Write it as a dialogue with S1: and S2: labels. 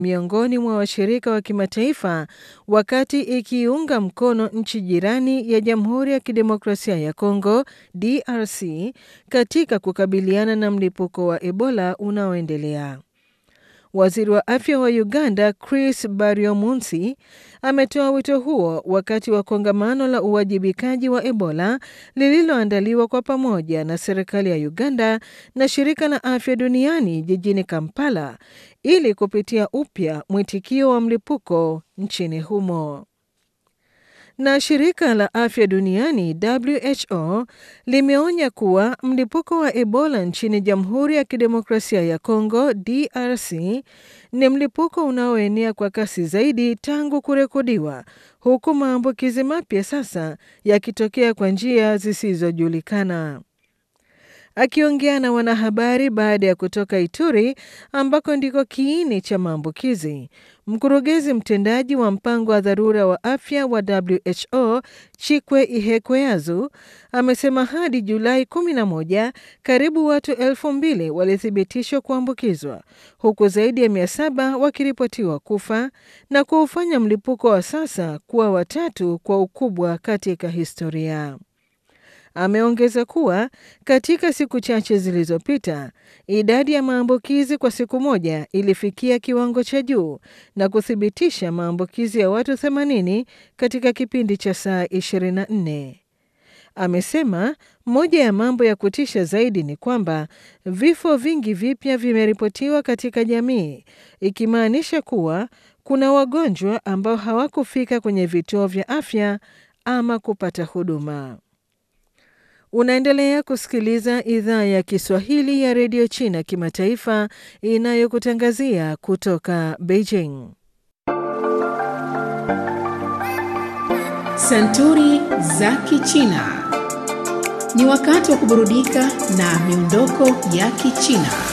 S1: miongoni mwa washirika wa kimataifa wakati ikiunga mkono nchi jirani ya Jamhuri ya Kidemokrasia ya Kongo DRC katika kukabiliana na mlipuko wa Ebola unaoendelea. Waziri wa afya wa Uganda Chris Baryomunsi ametoa wito huo wakati wa kongamano la uwajibikaji wa Ebola lililoandaliwa kwa pamoja na serikali ya Uganda na shirika la afya duniani jijini Kampala ili kupitia upya mwitikio wa mlipuko nchini humo. Na shirika la afya duniani WHO limeonya kuwa mlipuko wa Ebola nchini Jamhuri ya Kidemokrasia ya Kongo DRC ni mlipuko unaoenea kwa kasi zaidi tangu kurekodiwa, huku maambukizi mapya sasa yakitokea kwa njia zisizojulikana. Akiongea na wanahabari baada ya kutoka Ituri ambako ndiko kiini cha maambukizi, mkurugenzi mtendaji wa mpango wa dharura wa afya wa WHO Chikwe Ihekweazu amesema hadi Julai 11 karibu watu elfu mbili walithibitishwa kuambukizwa huku zaidi ya mia saba wakiripotiwa kufa na kuufanya mlipuko wa sasa kuwa watatu kwa ukubwa katika historia. Ameongeza kuwa katika siku chache zilizopita idadi ya maambukizi kwa siku moja ilifikia kiwango cha juu na kuthibitisha maambukizi ya watu 80 katika kipindi cha saa 24. Amesema moja ya mambo ya kutisha zaidi ni kwamba vifo vingi vipya vimeripotiwa katika jamii, ikimaanisha kuwa kuna wagonjwa ambao hawakufika kwenye vituo vya afya ama kupata huduma. Unaendelea kusikiliza idhaa ya Kiswahili ya redio China kimataifa inayokutangazia kutoka Beijing.
S2: Santuri za Kichina. Ni wakati wa kuburudika na miondoko ya Kichina.